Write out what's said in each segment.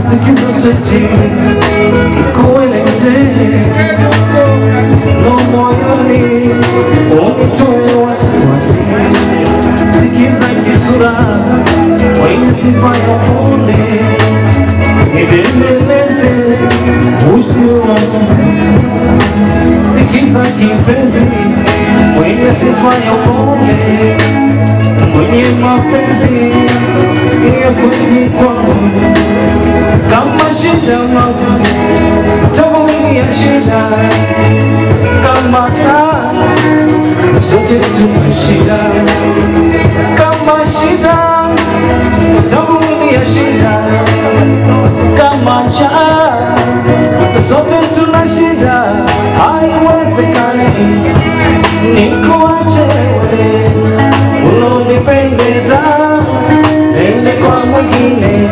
sikiza switi nikueleze lo moyoni unitoe wasiwasi sikiza kisura mwenye sifa ya upole nibembeleze usiwasi sikiza kipenzi mwenye sifa ya upole mwenye mapenzi ya kweli kwangu kama shida mama tavumilia shida kama taa zote tuna shida kama shida tavumilia shida kama njaa zote tuna shida haiwezekani nikuache wewe ulonipendeza ende kwa mwingine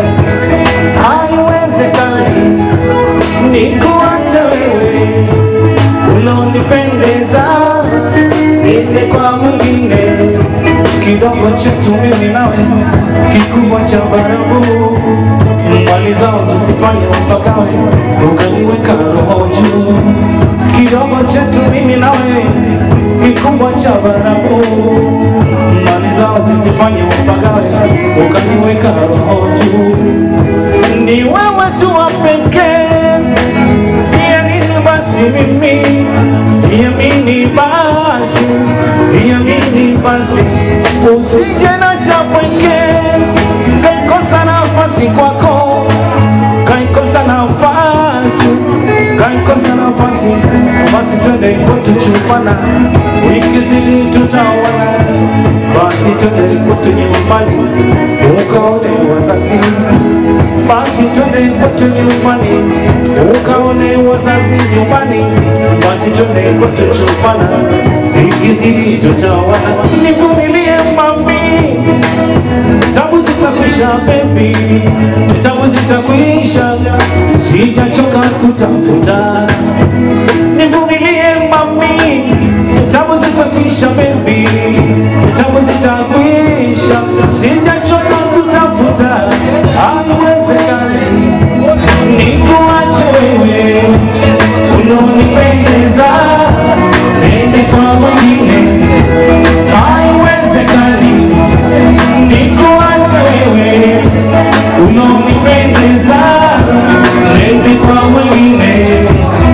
haiwezekani nikuache wewe ulonipendeza ende kwa mwingine kidogo chetu mimi nawe kikubwa cha barabu mbali zao zisifanye upakawe ukaniweka roho juu kidogo chetu mimi nawe kikubwa cha barabu mbali zao zisifanye upakawe ukaniweka roho juu ni wewe tu wa pekee ya nini basi mimi yamini basi yamini basi usije na cha pekee kaikosa nafasi kwako kaikosa nafasi kaikosa nafasi basi twende kwetu chupana wiki zili tutaona basi twende kwetu nyumbani ukaone wazazi basi twende kwetu nyumbani ukaone wazazi nyumbani basi twende kwetu chupana wiki zili tutaona nivumilie mami tabu zitakwisha baby, tabu zitakwisha, sijachoka kutafuta, nivumilie mami, tabu zitakwisha baby, tabu zitakwisha, sijachoka kutafuta, haiwezekani nikuache wewe unonipendeza, nende kwa mwingine, haiwezekani nikuache wewe unaonipendeza, nende kwa mwingine.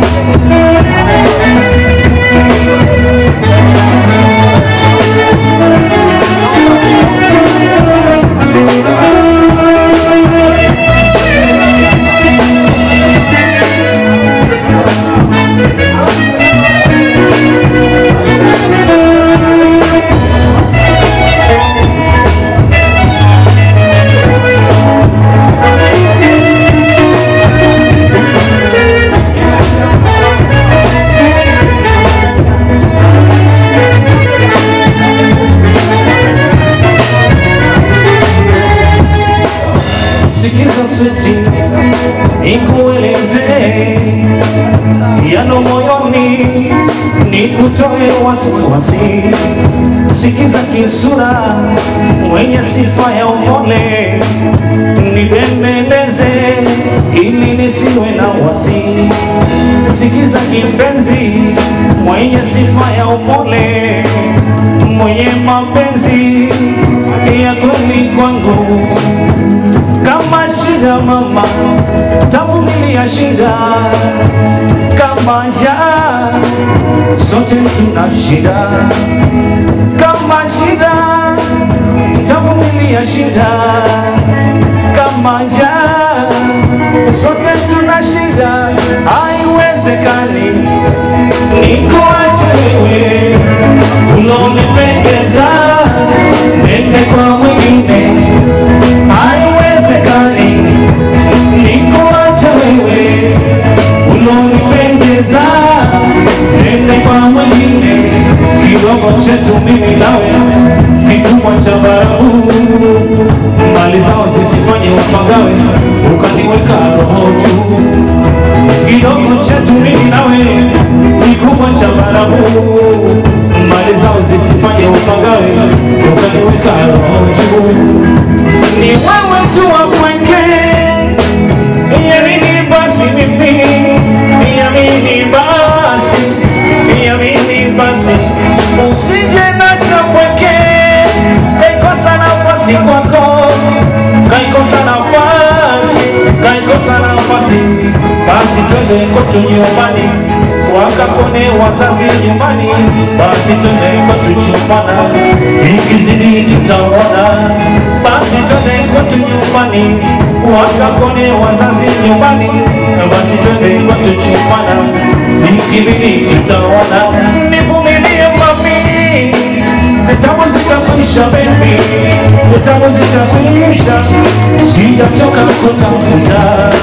Sikiza switi nikueleze yano moyoni, nikutoe wasiwasi. Sikiza kisura mwenye sifa ya upole, nibembeleze ili nisiwe na wasi. Sikiza kipenzi mwenye sifa ya upole, mwenye mapenzi ya kweli kwangu kama shida mama, tavumilia shida kama njaa, sote tuna shida kama shida, tavumilia shida kama njaa, sote tuna shida, haiwezekani nikuache wewe ulonipendeza, nende kwa mwingine haiwezekani nikuache wewe ulonipendeza, nende kwa mwingine. Kidogo chetu mimi nawe kikubwa cha barabu, mali zao zisifanye upagawe, ukaniweka roho juu. Kidogo chetu mimi nawe kikubwa cha barabu, mali zao zisifanye upagawe, ukaniweka roho juu ni wewe tu wa pekee basi twende kwetu nyumbani, wakakone wazazi nyumbani, basi twende kwetu chumbana, ikizidi tutaona, basi twende kwetu nyumbani, wakakone wazazi nyumbani, basi twende kwetu chumbana, ikibidi tutaona, nivumilie mami Tamu zitakwisha baby, tamu zitakwisha, sijachoka kutafuta